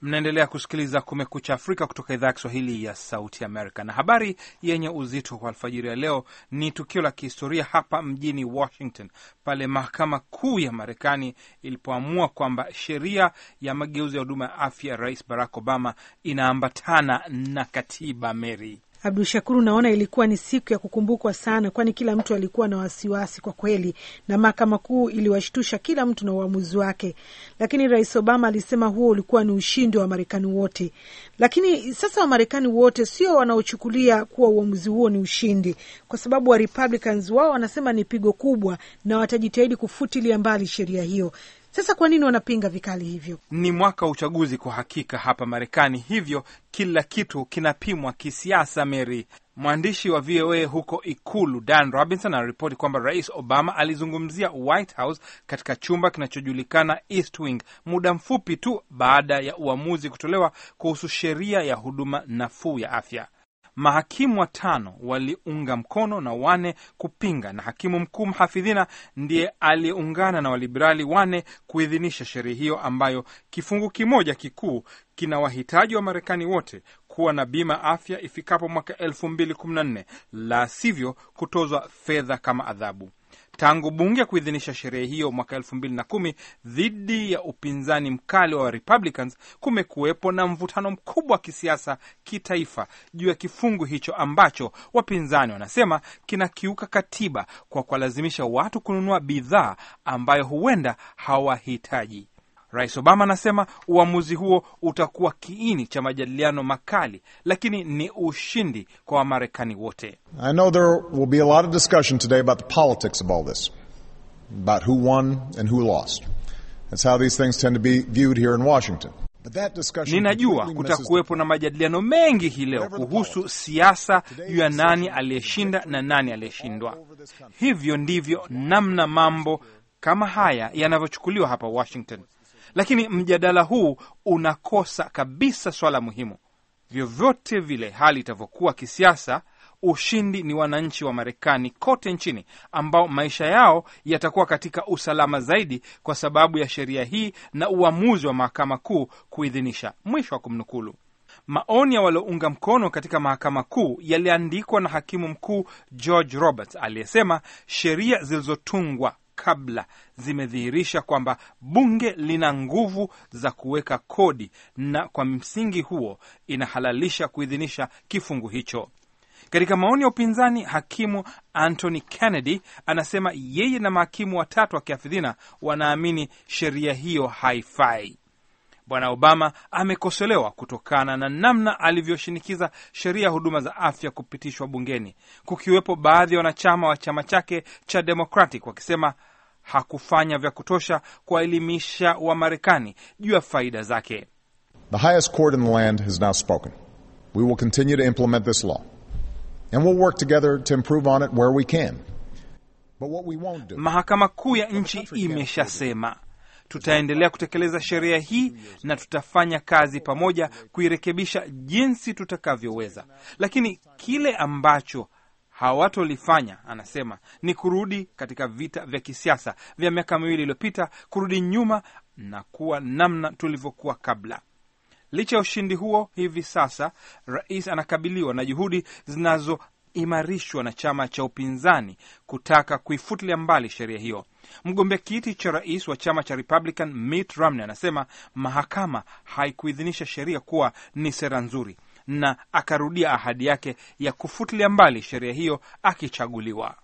Mnaendelea kusikiliza Kumekucha Afrika kutoka idhaa ya Kiswahili ya Sauti Amerika, na habari yenye uzito kwa alfajiri ya leo ni tukio la kihistoria hapa mjini Washington, pale mahakama kuu ya Marekani ilipoamua kwamba sheria ya mageuzi ya huduma ya afya ya Rais Barack Obama inaambatana na katiba. Mary Abdu Shakuru, naona ilikuwa ni siku ya kukumbukwa sana, kwani kila mtu alikuwa na wasiwasi kwa kweli, na mahakama kuu iliwashtusha kila mtu na uamuzi wake, lakini Rais Obama alisema huo ulikuwa ni ushindi wa Wamarekani wote. Lakini sasa Wamarekani wote sio wanaochukulia kuwa uamuzi huo ni ushindi, kwa sababu wa Republicans wao wanasema ni pigo kubwa na watajitahidi kufutilia mbali sheria hiyo. Sasa kwa nini wanapinga vikali hivyo? Ni mwaka wa uchaguzi kwa hakika hapa Marekani, hivyo kila kitu kinapimwa kisiasa. Mary, mwandishi wa VOA huko Ikulu Dan Robinson anaripoti kwamba Rais Obama alizungumzia White House katika chumba kinachojulikana East Wing muda mfupi tu baada ya uamuzi kutolewa kuhusu sheria ya huduma nafuu ya afya. Mahakimu watano waliunga mkono na wane kupinga, na hakimu mkuu mhafidhina ndiye aliyeungana na waliberali wane kuidhinisha sheria hiyo ambayo kifungu kimoja kikuu kina wahitaji wa Marekani wote kuwa na bima afya ifikapo mwaka elfu mbili kumi na nne, la sivyo kutozwa fedha kama adhabu. Tangu bunge kuidhinisha sheria hiyo mwaka elfu mbili na kumi dhidi ya upinzani mkali wa Republicans, kumekuwepo na mvutano mkubwa wa kisiasa kitaifa juu ya kifungu hicho ambacho wapinzani wanasema kinakiuka katiba kwa kuwalazimisha watu kununua bidhaa ambayo huenda hawahitaji. Rais Obama anasema uamuzi huo utakuwa kiini cha majadiliano makali, lakini ni ushindi kwa Wamarekani wote. I know there will be a lot of discussion today about the politics of all this, about who won and who lost. That's how these things tend to be viewed here in Washington. But that discussion Ninajua completely misses kutakuwepo na majadiliano mengi hii leo kuhusu siasa juu ya nani aliyeshinda na nani aliyeshindwa. Hivyo ndivyo namna mambo kama haya yanavyochukuliwa hapa Washington, lakini mjadala huu unakosa kabisa swala muhimu. Vyovyote vile hali itavyokuwa kisiasa, ushindi ni wananchi wa Marekani kote nchini ambao maisha yao yatakuwa katika usalama zaidi kwa sababu ya sheria hii na uamuzi wa mahakama kuu kuidhinisha. Mwisho wa kumnukulu. Maoni ya waliounga mkono katika mahakama kuu yaliandikwa na hakimu mkuu George Roberts aliyesema sheria zilizotungwa kabla zimedhihirisha kwamba bunge lina nguvu za kuweka kodi na kwa msingi huo inahalalisha kuidhinisha kifungu hicho. Katika maoni ya upinzani, hakimu Anthony Kennedy anasema yeye na mahakimu watatu wa kiafidhina wanaamini sheria hiyo haifai. Bwana Obama amekosolewa kutokana na namna alivyoshinikiza sheria ya huduma za afya kupitishwa bungeni, kukiwepo baadhi ya wanachama wa chama chake cha Democratic wakisema hakufanya vya kutosha kuwaelimisha Wamarekani juu ya faida zake. The highest court in the land has now spoken. We will continue to implement this law. And we'll work together to improve on it where we can. But what we won't do Mahakama Kuu ya nchi imeshasema tutaendelea kutekeleza sheria hii na tutafanya kazi pamoja kuirekebisha jinsi tutakavyoweza, lakini kile ambacho hawatolifanya anasema ni kurudi katika vita vya kisiasa vya miaka miwili iliyopita, kurudi nyuma na kuwa namna tulivyokuwa kabla. Licha ya ushindi huo, hivi sasa rais anakabiliwa na juhudi zinazoimarishwa na chama cha upinzani kutaka kuifutilia mbali sheria hiyo. Mgombea kiti cha rais wa chama cha Republican Mitt Romney anasema mahakama haikuidhinisha sheria kuwa ni sera nzuri, na akarudia ahadi yake ya kufutilia mbali sheria hiyo akichaguliwa.